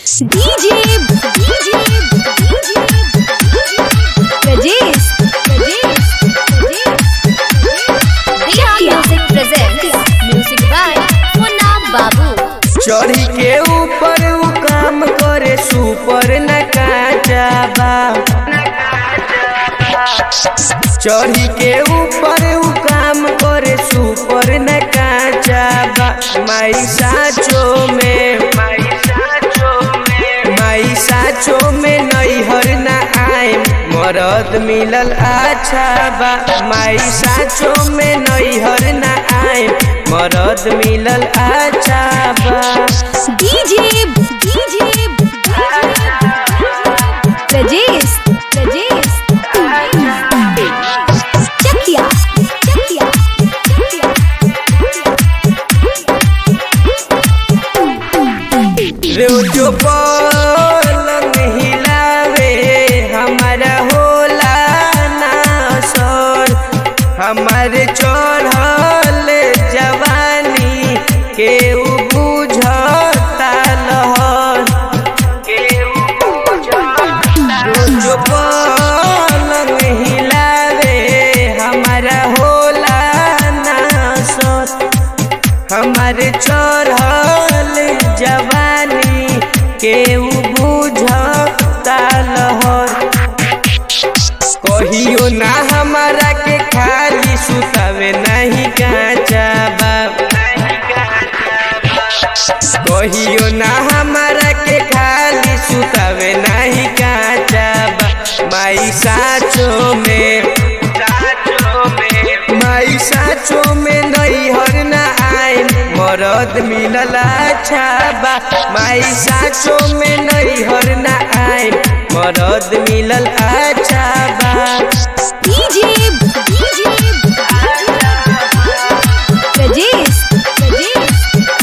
DJ DJ Rajesh Rajesh Diya Music presents Music by Munna Babu चढ़ी के ऊपर उ काम करे सुपर न काचाबा चढ़ी के ऊपर उ काम करे सुपर न काचाबा माई साचो में माई साचो में नैहर न आए मरद मिलल अच्छा बा माई साचो में नैहर न आए मरद मिलल अच्छा बा DJ DJ Rajesh Rajesh Chakia Chakia रोजो पलंग हिलावे हमारा होला ना सर हमारे चढ़ल जवानी के उ बुझता लहर रोजो पलंग हिलावे हमारा होला ना सर हमारे चढ़ल जवानी के उ बुझता लहर कहियो ना हमारा के खाली सुतावे नहीं काचाबा कहियो ना हमारा के खाली सुतावे नहीं काचाबा माई साचो में माई साचो में नैहर ना आए मरद मिलल अच्छा बा माई साचो में नैहर ना आए मरद मिलल अच्छा बा DJ DJ Rajesh Rajesh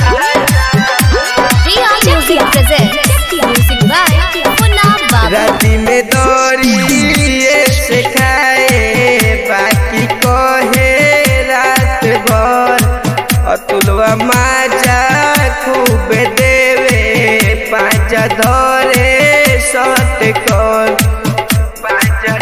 Diya Music presents Music by Munna Babu राति में दौड़िए से खाए बाकी कहे रात भर अतुलवा माजा खूब देवे पाँचा धरे सत कर पाँचा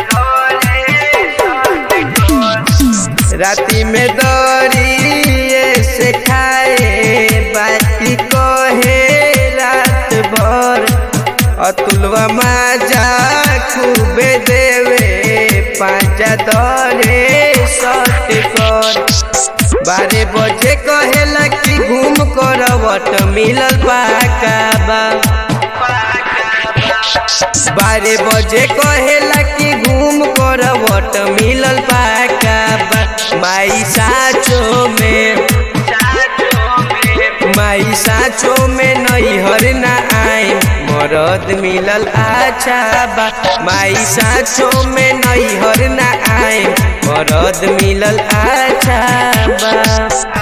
धरे राति में दौड़िए से खाए बाकी कहे रात भर अतुलवा माजा खूबे देवे पाँचा दरे सत कर बारह बजे कहेला कि घूम करवट मिलल पाकाबा बारह बजे कहेला कि घूम करवट मिलल पाकाबा माई साचो में माई साचो में नैहर ना आए मरद मिलल अच्छा बा माई साचो में नैहर ना आए मरद मिलल अच्छा बा